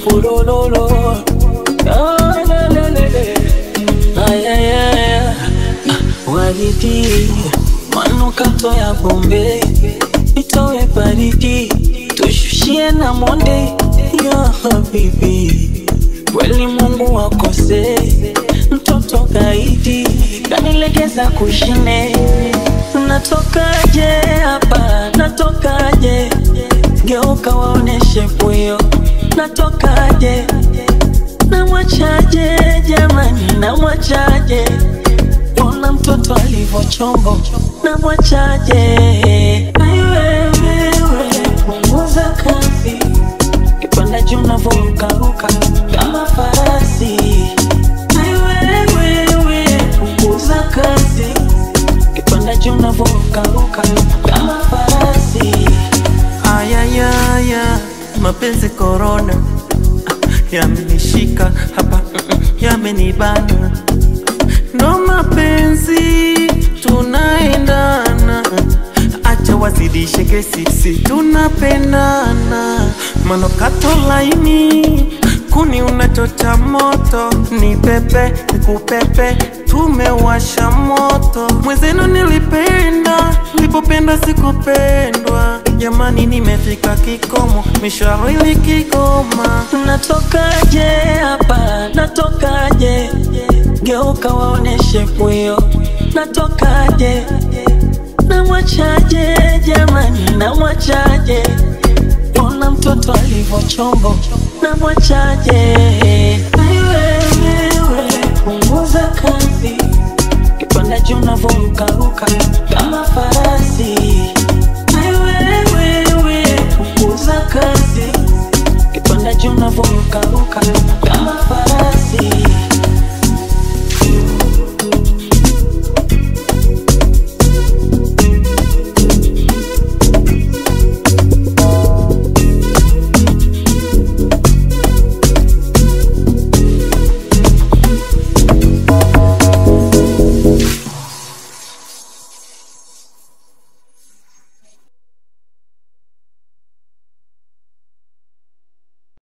Furululu. Ah, la, la, la, la. Ay, ay, ay, ay. Waridi, manukato ya Bombay, itowe baridi, tushushie na monde ya habibi. Kweli Mungu wakose, mtoto kaidi, kanilegeza kushine. Natokaje hapa, natokaje? Geuka waoneshe puyo, natokaje? Namwachaje jamani, namwachaje? Ona mtoto alivyochombo, namwachaje? Ai wewe, punguza kasi, kipanda juu unavyorukaruka kama farasi. Ai wewe, punguza kasi, kipanda juu unavyorukaruka kama farasi. Ayayaya, mapenzi korona yamenishika hapa, mm-mm, yamenibana. Ndo mapenzi tunaendana, acha wazidishe kesi, si tunapendana. Manukato laini, kuni unachota moto, ni pepe nikupepe, tumewasha moto. Mwenzenu nilipenda, nilipopenda sikupendwa. Jamani, nimefika kikomo, mishawili kigoma. Natokaje hapa, natokaje? Geuka waoneshe puyo, natokaje? Namwachaje jamani, namwachaje? Ona mtoto alivyochombo, namwachaje? Ai wewe, punguza kasi, kipanda juu unavyorukaruka kama farasi.